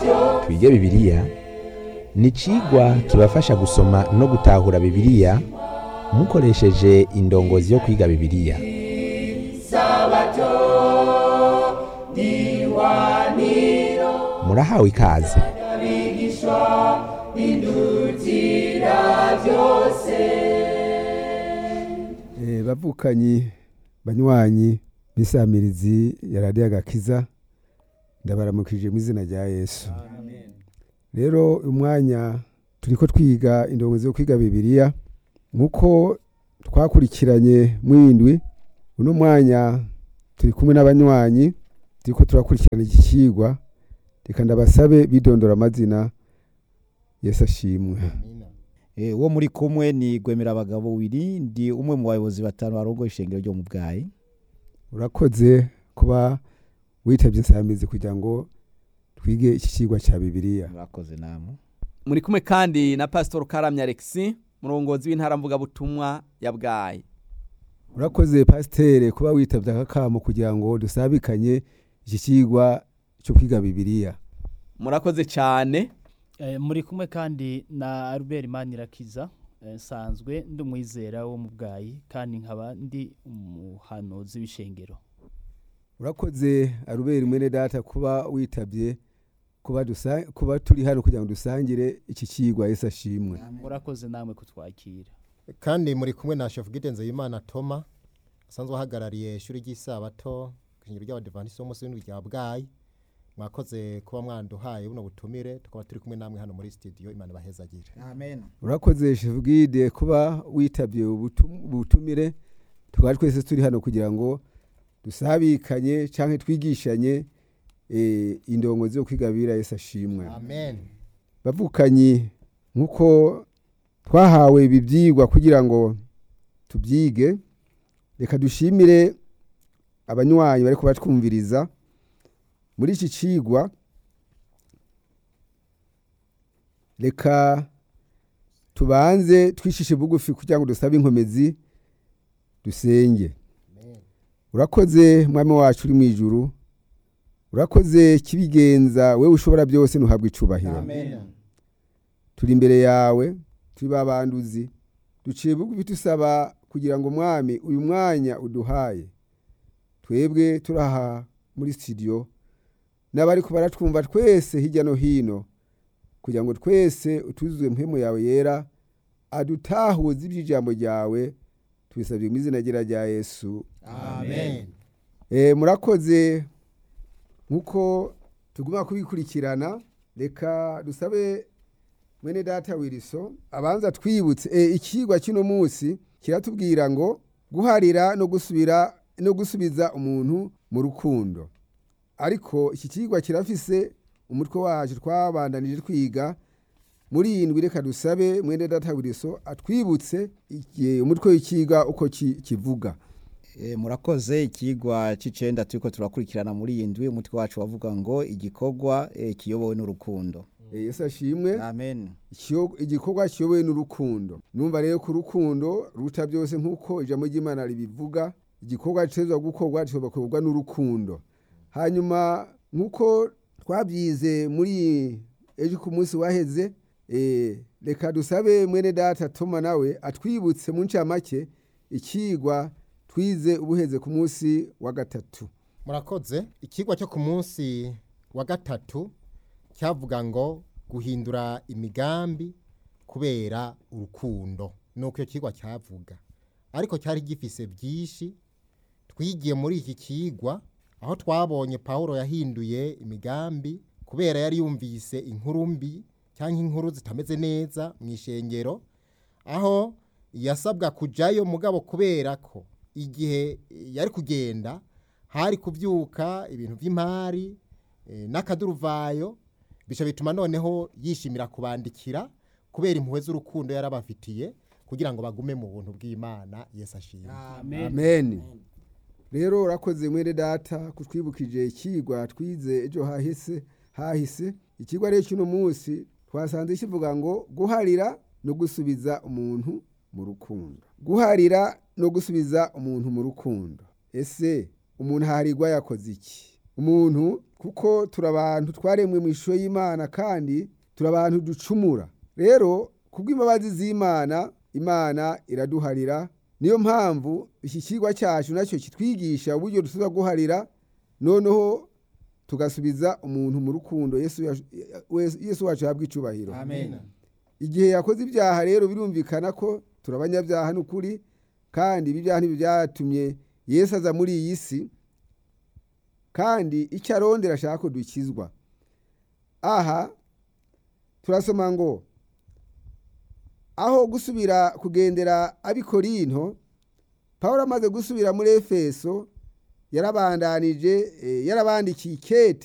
twige bibiliya ni icigwa kibafasha gusoma no gutahura bibiliya mukoresheje indongozi yo kwiga bibiliya murahawe ikaze Eh, bavukanyi banywanyi b'isamirizi ya radiyo agakiza ndabaramukije mu izina rya yesu rero uyu mwanya turiko twiga indongozi yo kwiga bibiliya nk'uko twakurikiranye mwindwi uno mwanya turi kumwe n'abanywanyi turiko turakurikirana iki cigwa reka ndabasabe bidondora amazina yesu ashimwe Eh, uwo muri kumwe ni gwemera abagabo wiri ndi umwe mu bayobozi batanu barongoye ishengero ryo mu bwayi urakoze kuba witabye insamizi kugira ngo twige iki cigwa cya bibiliya murakoze namwe muri kumwe kandi na pasitori karamya alexi murongozi w'intara mvugabutumwa ya bwayi urakoze pasitere kuba witabye aka kamo kugira ngo dusabikanye iki cigwa cyo kwiga bibiliya murakoze cyane Eh, muri kumwe kandi na Albert Manirakiza eh, nsanzwe ndi umwizera wo mu bwayi kandi nkaba ndi umuhanuzi w'ishengero urakoze arubera mwene data kuba witabye kuba dusa- kuba turi hano kugira ngo dusangire iki cigwa yesu ashimwe murakoze namwe kutwakira kandi muri kumwe na chef Gide Nzeyimana Toma asanzwe ahagarariye ishuri ry'isabato ku ishingiro ry'abadivantisiti b'umunsi w'indwi rya bwayi mwakoze kuba mwanduhaye buno butumire tukaba turi kumwe namwe hano muri studio imana ibahezagire amen urakoze shevugide kuba witabye ubutum- ubutumire tukaba twese turi hano kugira ngo dusabikanye cyangwa twigishanye eh, indongozi yo kwiga bibiliya yesu ashimwe amen bavukanyi nk'uko twahawe ibi byigwa kugira ngo tubyige reka dushimire abanywanyi bari kubatwumviriza muri iki cigwa reka tubanze twishishe bugufi kugira ngo dusabe inkomezi dusenge urakoze mwami wacu uri mu ijuru urakoze kibigenza wewe ushobora byose ntuhabwe icubahiro amen turi imbere yawe turi babanduzi duciye bugufi tusaba kugira ngo mwami uyu mwanya uduhaye twebwe turaha muri studio n'abari baratwumva twese hirya no hino kugira ngo twese utuzuzwe mpemu yawe yera adutahuze iby'ijambo ryawe tubisabye mu izina ryera rya yesu amen Eh, murakoze nk'uko tuguma kubikurikirana reka dusabe mwene data wiriso abanza twibutse eh, ikigwa kino munsi kiratubwira ngo guharira no gusubira no gusubiza umuntu mu rukundo ariko iki kigwa kirafise umutwe wacu twabandanije twiga muri iyi ndwi reka dusabe mwene data wiriso atwibutse iki- umutwe w'ikiga uko ki- kivuga Eh, murakoze ikigwa c'icenda turiko turakurikirana muri iyi ndwi umutwe wacu wavuga ngo igikorwa eh, kiyobowe n'urukundo Eh, yesu ashimwe amen Ikiyo- igikorwa kiyobowe n'urukundo numva rero ko urukundo ruta byose nk'uko ijambo ry'imana ribivuga igikorwa gitezwa gukorwa gishobora gukorwa n'urukundo hanyuma nk'uko twabyize muri ejo ku munsi waheze eh, reka dusabe mwene data toma nawe atwibutse mu ncamake ikigwa twize ubuheze ku munsi wa gatatu murakoze ikigwa cyo ku munsi wa gatatu cyavuga ngo guhindura imigambi kubera urukundo nuko icyo kigwa cyavuga ariko cyari gifise byinshi twigiye muri iki kigwa aho twabonye pawulo yahinduye imigambi kubera yari yumvise inkuru mbi cyangwa inkuru zitameze neza mu ishengero aho yasabwa kujyayo mugabo kubera ko igihe yari kugenda hari kubyuka ibintu by'imari eh, n'akaduruvayo bica bituma noneho yishimira kubandikira kubera impuhwe z'urukundo yari abafitiye kugira ngo bagume mu buntu bw'imana yesu ashimwe amen amen rero urakoze mwene data kutwibukije ikigwa twize ejo hahise hahise ikigwa rero cy'uno munsi twasanze kivuga ngo guharira no gusubiza umuntu mu rukundo guharira no gusubiza umuntu mu rukundo ese umuntu aharirwa yakoze iki umuntu kuko turi abantu twaremwe mu ishusho y'imana kandi turi abantu ducumura rero kubw'imbabazi z'imana imana iraduharira niyo mpamvu iki kigwa cyacu nacyo kitwigisha uburyo dusubiza guharira noneho tugasubiza umuntu mu rukundo yesu yacu- yesu wacu yahabwa icubahiro amen igihe yakoze ibyaha rero birumvikana ko turi abanyabyaha n'ukuri kandi ibi byaha nibyo byatumye yesu aza muri iyi si kandi icyo arondera ashaka ko dukizwa aha turasoma ngo aho gusubira kugendera abikorinto paul amaze gusubira muri efeso yarabandanije eh, yarabandikiye ikete